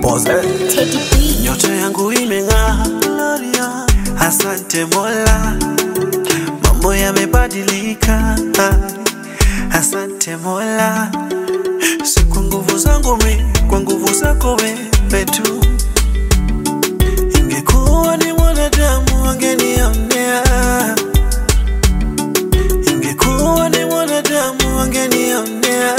Mose. Teddy B. Nyota yangu imeng'aa, Gloria. Asante Mola, mambo yamebadilika. Asante Mola, si kwa nguvu zangu mi, kwa nguvu zako wewe tu. Ingekuwa ni mwanadamu wangenionea, ingekuwa ni mwanadamu wangenionea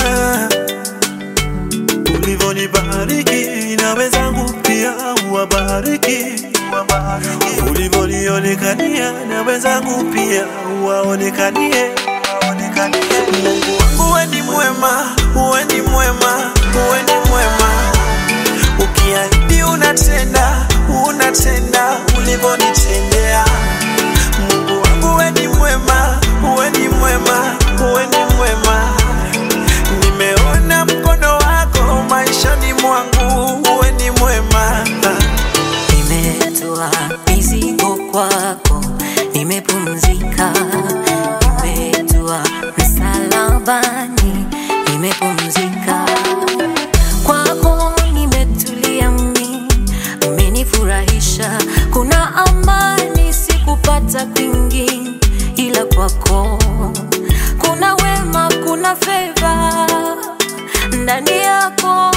ulivyonibariki na wenzangu pia uwabariki, ulivyonionekania na wenzangu pia uwaonekanie. Mungu wangu we ni mwema, uwe ni mwema, uwe ni mwema, ukiahidi unatenda, unatenda ulivyonitendea. Mungu wangu we ni mwema, uwe ni mwema, uwe ni mwema nimeona mkono wako maishani mwangu, uwe ni mwema. Nimetoa mizigo kwako, nimepumzika. Nimetoa msalabani, nimepumzika. Kwako nimetulia mimi, umenifurahisha. Kuna amani sikupata kwingi, ila kwako kuna wema, kuna feva ndani yako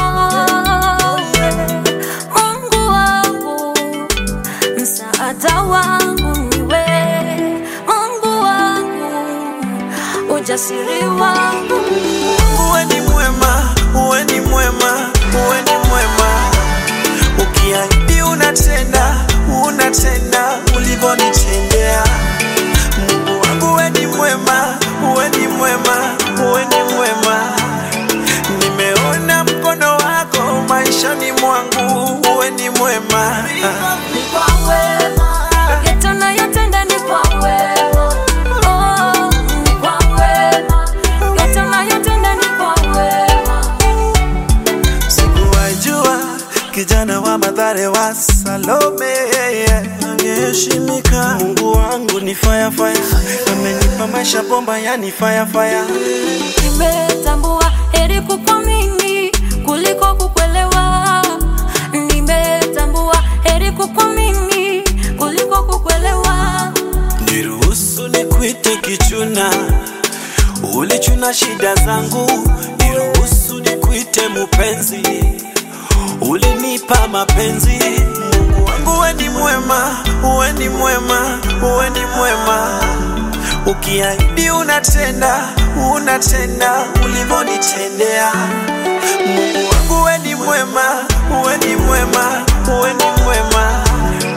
Mungu wangu msaada wangu niwe Mungu wangu ujasiri wangu Uwe ni mwema, uwe ni mwema, uwe ni mwema, ukiahidi unatenda, unatenda ulivyonitendea. Mungu wangu uwe ni mwema, uwe ni mwema, uwe ni mwema, nimeona mkono wako maishani mwangu, uwe ni mwema. ni kwa wema yote unayotenda ni kwa wema oh, ni kwa wema yote unayotenda ni kwa wema Sikuwajua kijana wa Mathare wa Salome angeheshimika. Mungu wangu ni fire fire, amenipa maisha bomba, yani fire fire. Nimetambua heri kukuamini kuliko kukuelewa. Nimetambua heri kukuamini kuliko kukuelewa. Niruhusu nikuite kichuna, ulichuna shida zangu. Niruhusu nikuite mupenzi, ulinipa mapenzi. Mungu wangu we ni mwema, uwe ni mwema, uwe ni mwema. Ukiahidi unatenda, unatenda ulivyonitendea. Mungu wangu we ni mwema, uwe ni mwema, uwe ni mwema.